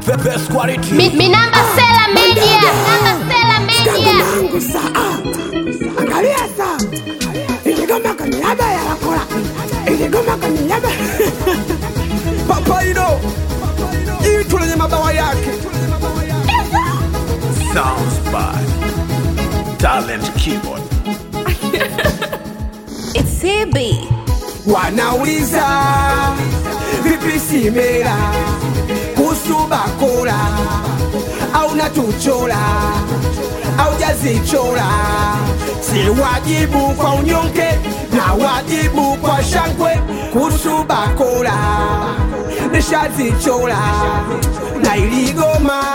The best quality. Mi, mi namba Sela Media. Namba Sela Media. yangu saa angalia saa iligoma kwenye laba ya wakora iligoma kwenye laba Papaido. Jitu lenye mabawa yake. Sounds by Talent Keyboard. It's CB. wanauliza vipi simela kuhusu bakora au natuchora au jazichora si wajibu kwa unyonge na wajibu kwa shangwe kuhusu bakora nishazichora na iligoma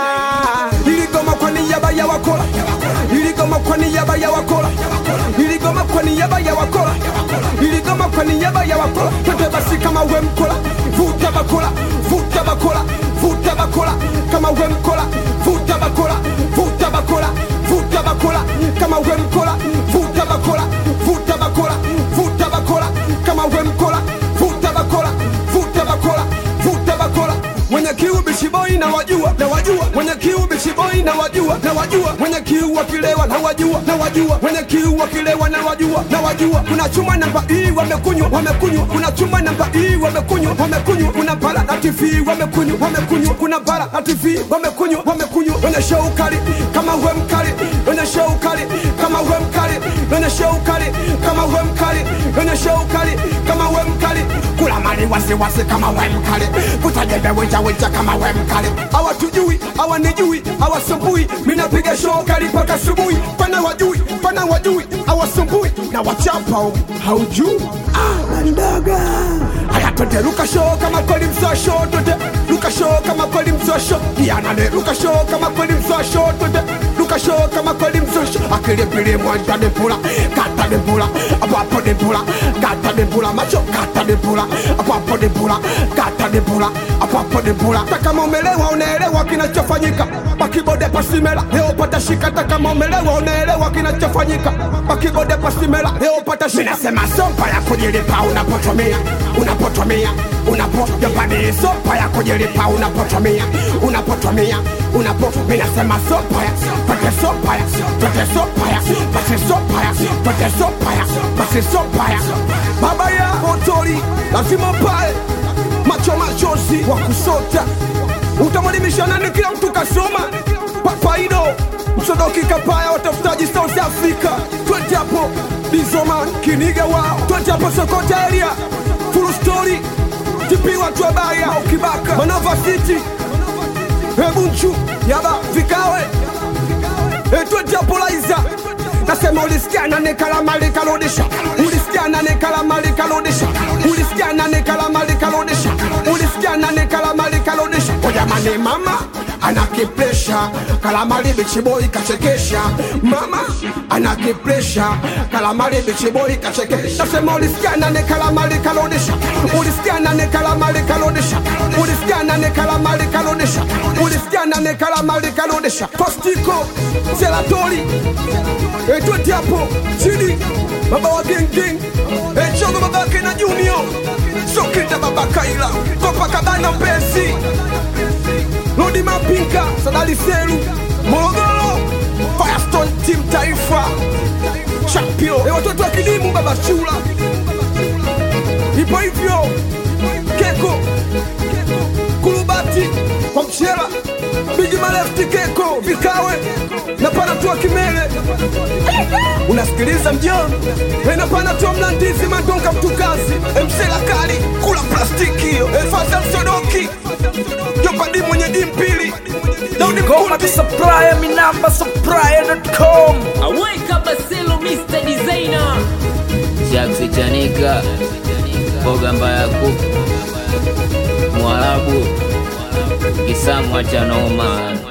iligoma kwa niaba ya wakora iligoma kwa niaba ya wakora iligoma kwa niaba ya wakora iligoma kwa niaba ya wakora twende basi kama we mkola vuta bakora vuta bakora vuta bakora kama we mkola vuta bakora vuta bakora vuta bakora kama we mkola vuta bakora vuta bakora vuta bakora kama we mkola vuta bakora vuta bakora vuta bakora mwenye kiu bishiboi na wajua na wajua mwenye kiu bishiboi na wajua na wajua mwenye kiu wakilewa na wajua na wajua mwenye kiu wakilewa na wajua na wajua kuna chuma namba hii wamekunywa wamekunywa kuna chuma namba hii wamekunywa wamekunywa kuna bara na TV wamekunywa wamekunywa kuna bara na TV wamekunywa wamekunywa wenye show kali kama we mkali wenye show kali kama we mkali wenye show kali kama we mkali wenye show kali kama we mkali kula mali wasiwasi kama we mkali kutajembe winja winja kama we mkali hawatujui hawanijui hawasumbui minapiga show kali mpaka asubuhi pana wajui pana wajui hawasumbui na wachapa haujui ah, mdoga haya twende luka show kama kweli mzoa show twende luka show kama kweli mzoa show yanane luka show kama kweli mzoa show twende luka show kama kweli mzoa show akili pili mwanja ni pula kata ni pula apapo ni pula kata ni pula macho kata ni pula apapo ni pula kata ni pula apapo ni pula hata kama umelewa unaelewa kinachofanyika pakibode pasimela leo pata shika hata kama umelewa unaelewa kinachofanyika pakibode pasimela leo pata shika nasema sopa ya kujilipa unapotumia unapotumia unapo japani sopa ya kujilipa unapotumia unapotumia unapo minasema sopa ya pate sopa ya pate sopa ya pate sopa ya pate sopa ya pate sopa ya baba ya motori lazima pae macho machozi wa kusota utamwelimisha nani kila mtu kasoma papaido msodoki kapaya watafutaji south africa twende hapo bizoman kiniga wao twende hapo sokota area full story tipi watu wabaya ukibaka manava city ebunchu yaba vikawe twende hapo laiza nasema ulisikia nane kalama likalodisha ulisikia nane kalama likalodisha ulisikia nane kalama likalodisha ulisikia nane kalama likalodisha ojamani mama anakipresha kalamali bichiboi kachekesha mama anakipresha kalamali bichiboi kachekesha nasema ulisikia nane kalamali kalodisha ulisikia nane kalamali kalodisha ulisikia nane kalamali kalodisha ulisikia nane kalamali kalodisha postiko selatori etweti hapo chini baba wa gengeng echogo babake na junior sokita baba kaila kopakabana mpesi Lodi Mapinka, Sadali Seru, Morogoro, Firestone Team Taifa, Champion, e watoto wa kidimu Baba Chula, ipo hivyo Keko, Kulubati, kwa Mchela, Bigi Malefti Keko, Vikawe na pana tu Kimele. Unasikiliza mjoni, e na pana tu Mlandizi Mandonga Mtukazi, Msela Kali, kula plastiki hiyo, e Fadha Msodoki, Jopadi mwenye dimpili, Daudi Goma to Mkuti, supplier, mi namba supplier.com. Aweka Baselo Mr. Designer Jaksi Chanika, mboga mbaya kuku, Mwarabu, kisamwa cha noma.